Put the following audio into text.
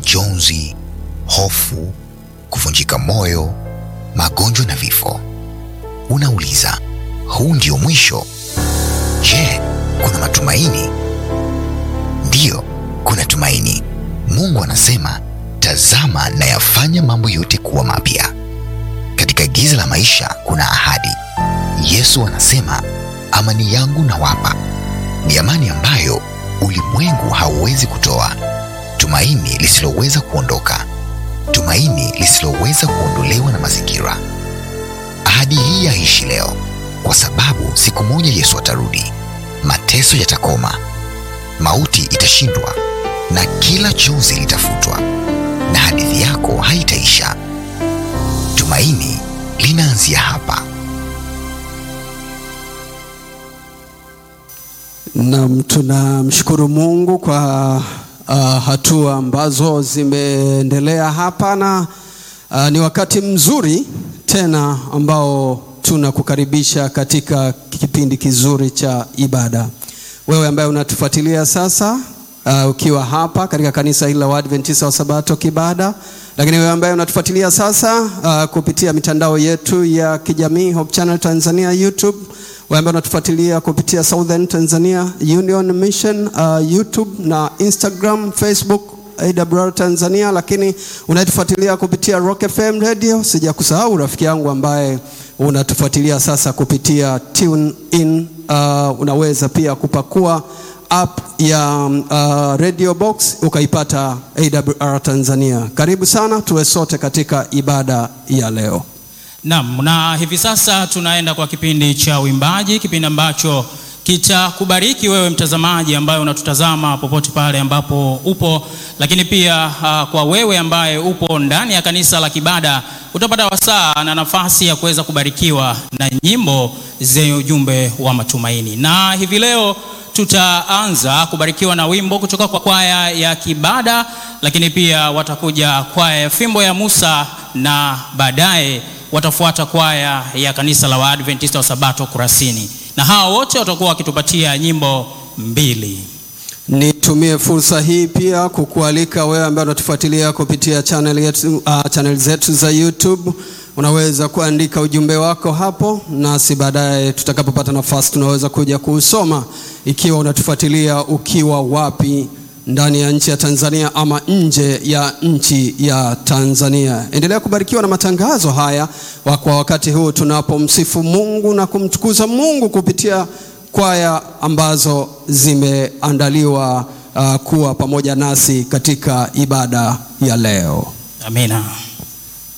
majonzi, hofu, kuvunjika moyo, magonjwa na vifo. Unauliza, huu ndio mwisho? Je, kuna matumaini? Ndiyo, kuna tumaini. Mungu anasema, tazama nayafanya mambo yote kuwa mapya. Katika giza la maisha kuna ahadi. Yesu anasema, amani yangu nawapa, ni amani ambayo ulimwengu hauwezi kutoa, tumaini lisiloweza kuondoka, tumaini lisiloweza kuondolewa na mazingira. Ahadi hii yaishi leo, kwa sababu siku moja Yesu atarudi, mateso yatakoma, mauti itashindwa, na kila chozi litafutwa, na hadithi yako haitaisha. Tumaini linaanzia hapa. Naam, tunamshukuru Mungu kwa uh, hatua ambazo zimeendelea hapa na uh, ni wakati mzuri tena ambao tunakukaribisha katika kipindi kizuri cha ibada. Wewe ambaye unatufuatilia sasa uh, ukiwa hapa katika kanisa hili la Waadventista wa Sabato Kibada, lakini wewe ambaye unatufuatilia sasa uh, kupitia mitandao yetu ya kijamii Hope Channel Tanzania YouTube wewe ambaye unatufuatilia kupitia Southern Tanzania Union Mission uh, YouTube na Instagram, Facebook AWR Tanzania, lakini unatufuatilia kupitia Rock FM Radio. Sijakusahau rafiki yangu ambaye unatufuatilia sasa kupitia Tune In. Uh, unaweza pia kupakua app ya uh, Radio Box ukaipata AWR Tanzania. Karibu sana, tuwe sote katika ibada ya leo. Naam, na hivi sasa tunaenda kwa kipindi cha uimbaji, kipindi ambacho kitakubariki wewe mtazamaji ambaye unatutazama popote pale ambapo upo, lakini pia uh, kwa wewe ambaye upo ndani ya kanisa la Kibada utapata wasaa na nafasi ya kuweza kubarikiwa na nyimbo zenye ujumbe wa matumaini. Na hivi leo tutaanza kubarikiwa na wimbo kutoka kwa kwaya ya Kibada, lakini pia watakuja kwaya ya Fimbo ya Musa na baadaye watafuata kwaya ya kanisa la Waadventista wa Sabato Kurasini, na hawa wote watakuwa wakitupatia nyimbo mbili. Nitumie fursa hii pia kukualika wewe ambaye unatufuatilia kupitia channel yetu, uh, channel zetu za YouTube. Unaweza kuandika ujumbe wako hapo, nasi baadaye tutakapopata nafasi tunaweza kuja kuusoma, ikiwa unatufuatilia ukiwa wapi ndani ya nchi ya Tanzania ama nje ya nchi ya Tanzania. Endelea kubarikiwa na matangazo haya wa kwa wakati huu tunapomsifu Mungu na kumtukuza Mungu kupitia kwaya ambazo zimeandaliwa uh, kuwa pamoja nasi katika ibada ya leo. Amina.